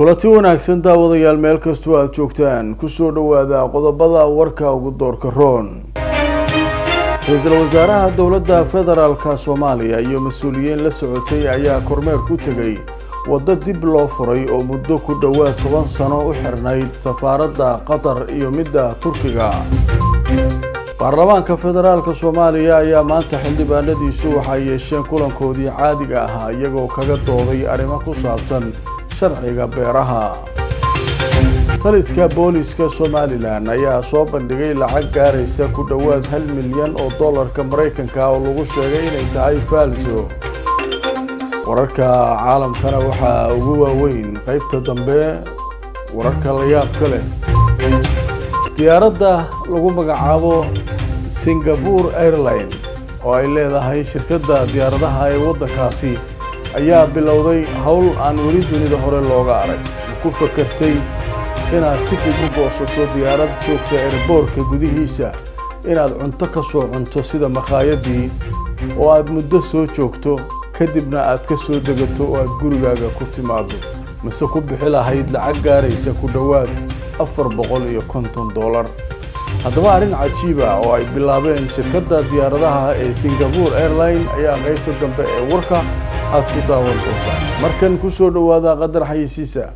kulanti wanaagsan daawadayaal meel kastoo aada joogtaan kusoo dhowaada qodobada warka ugu doorka roon ra-iisul wasaaraha dowladda federaalka soomaaliya iyo mas-uuliyiin la socotay ayaa kormeer ku tegay waddo dib loo furay oo muddo ku dhowaad toban sano u xirnayd safaaradda qatar iyo midda turkiga baarlamaanka federaalka soomaaliya ayaa maanta xildhibaanadiisu waxay yeesheen kulankoodii caadiga ahaa iyagoo kaga dooday arrimo ku saabsan sharciga beeraha taliska booliska somalilan ayaa soo bandhigay lacag gaaraysa ku dhowaad hal milyan oo dollarka maraykanka oo lagu sheegay inay tahay faalso wararka caalamkana waxaa ugu waaweyn qaybta dambe wararka la yaabka leh diyaaradda lagu magacaabo singapore airline oo ay leedahay shirkadda diyaaradaha ee waddankaasi ayaa bilowday howl aan weli dunida hore looga arag ma ku fakartay inaad tikid u goosato diyaarad joogta erboorka gudihiisa inaad cunto ka soo cunto sida makhaayadii oo aad muddo soo joogto kadibna aad ka soo degato oo aad gurigaaga ku timaado mise ku bixi lahayd lacag gaaraysa ku dhowaad afar boqol iyo konton dollar haddaba arrin cajiiba oo ay bilaabeen shirkadda diyaaradaha ee singapore airline ayaa qaybta dambe ee warka aad ku daawan doontaan markan ku soo dhowaada qadar xayisiisa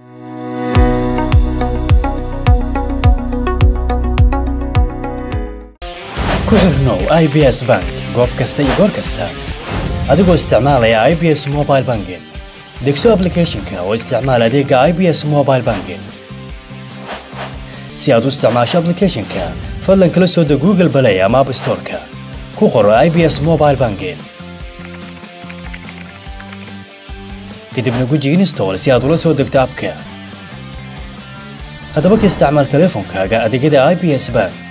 ku xirnow i b s bank goob kasta iyo goor kasta adigoo isticmaalaya i b s mobile banking degso aplicathonka oo isticmaal adeega i b s mobile banking si aad u isticmaasho aplicathonka fadlan kala soo deg google balay ama app storeka ku qoro i b s mobile banking kadibna guji install si aad ula soo degto abka haddaba ka isticmaal teleefonkaaga adeegyada i b s bank